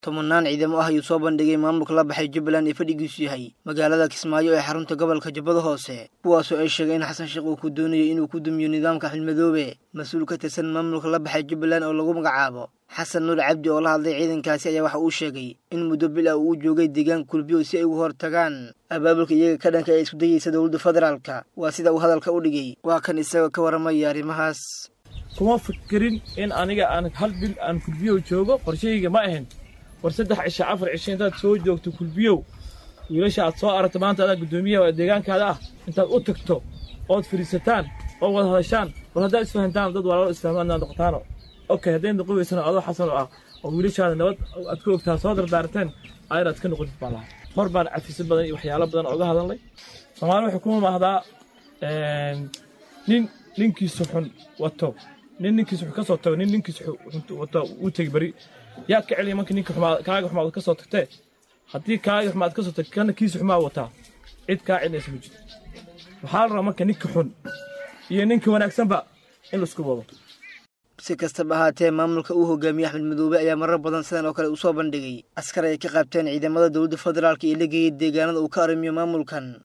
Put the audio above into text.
tobanaan ciidamo ah ayuu soo bandhigay maamulka la baxay jubbaland ee fadhigiisu yahay magaalada kismaayo ee xarunta gobolka jubbada hoose kuwaasoo ay sheegay in xasan sheekh uu ku doonayo inuu ku dumiyo nidaamka xilmadoobe mas-uul ka tirsan maamulka la baxay jubbaland oo lagu magacaabo xasan nuur cabdi oo la hadlay ciidankaasi ayaa waxa uu sheegay in muddo bil ah uu joogay deegaanka kulbiyo si ay uga hor tagaan abaabulka iyaga ka dhanka ee isku dayeysa dowladda federaalka waa sida uu hadalka u dhigay waa kan isagoo ka warramaya arrimahaas kuma fikirin in aniga aan hal bil aan kulbiyow joogo qorshahayga ma ahayn war saddex cisho afar cisho intaad soo joogto kulbiyow wiilasha aad soo aragto maanta adaa guddoomiyaha waa deegaankaada ah intaad u tagto ood fadhiisataan oo wada hadashaan war haddaad isfahantaan dad walaalo islaamaadna noqotaano okay hadday noqon weysana adoo xasan oo ah oo wiilashaada nabad aad ku ogtaa soo dardaarteen ayraad ka noqotid baa lahaa hor baan cafiso badan iyo waxyaalo badan ooga hadalnay soomaali waxay kuma maahdaa nin ninkiisu xun wato nin ninkiisu xun ka soo tago nin ninkiisu wato uu tegi beri yaa ka celiya marka ninka xumaa kaaga xumaad ka soo tagtee haddii kaaga xumaad ka soo tagtay kana kiisu xumaa wataa cid kaa celinaysa ma jirto waxaa la rabaa marka ninka xun iyo ninka wanaagsanba in laisku wado si kastaba ahaatee maamulka uu hogaamiyey axmed madoobe ayaa marar badan sidan oo kale uu soo bandhigay askar ay ka qaabteen ciidamada dowladda federaalka ee la geeyay deegaanada uu ka arrimiyo maamulkan